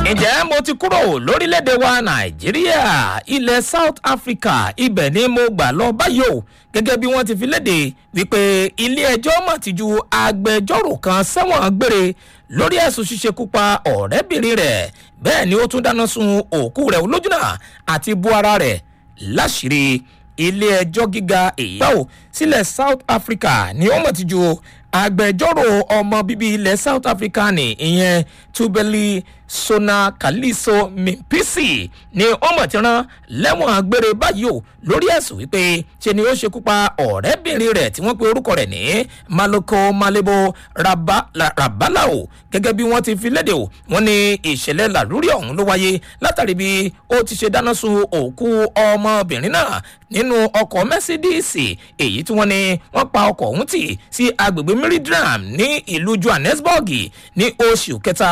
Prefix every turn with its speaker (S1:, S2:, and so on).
S1: ǹjẹ́ mo ti kúrò lórílẹ̀‐èdè wa nàìjíríà ilẹ̀ south africa ibẹ̀ ni mo gbà lọ báyìí o gẹ́gẹ́ bí wọ́n ti fi léde wípé ilé-ẹjọ́ mọ̀ ti ju agbẹjọ́rò kan sẹ́wọ̀n gbére lórí ẹ̀sùn ṣíṣekú pa ọ̀rẹ́bìnrin rẹ̀ bẹ́ẹ̀ ni ó tún dáná sun òkú rẹ̀ olójúnà àti bu ara rẹ̀ láṣìírí ilé-ẹjọ́ gíga èyíyàwó sílẹ̀ south africa ni ó mọ̀ ti ju agbẹjọ́rò ọmọ bíbí ilẹ̀ south africa ní ìyẹn tubeli sona kaliso mimpisi ni ó mọ̀ ti rán lẹ́wọ̀n gbére báyìí o lórí ẹ̀sùn wípé ṣe ni ó ṣekú pa ọ̀rẹ́bìnrin rẹ̀ tí wọ́n pe orúkọ rẹ̀ ní maloko malebo rabalao gẹ́gẹ́ bí wọ́n ti fi léde o wọ́n ní ìṣẹ̀lẹ̀ làlúrí ọ̀hún ló wáyé látàrí bí ó ti ṣe dáná sun òkú ọmọbìnrin náà nínú ọkọ̀ mẹ́sídíìsì èyí tí wọ́n ní wọ́n pa ọkọ̀ ọ̀hún tì sí agbègbè miriam ní ìlú johannesburg ní oṣù kẹta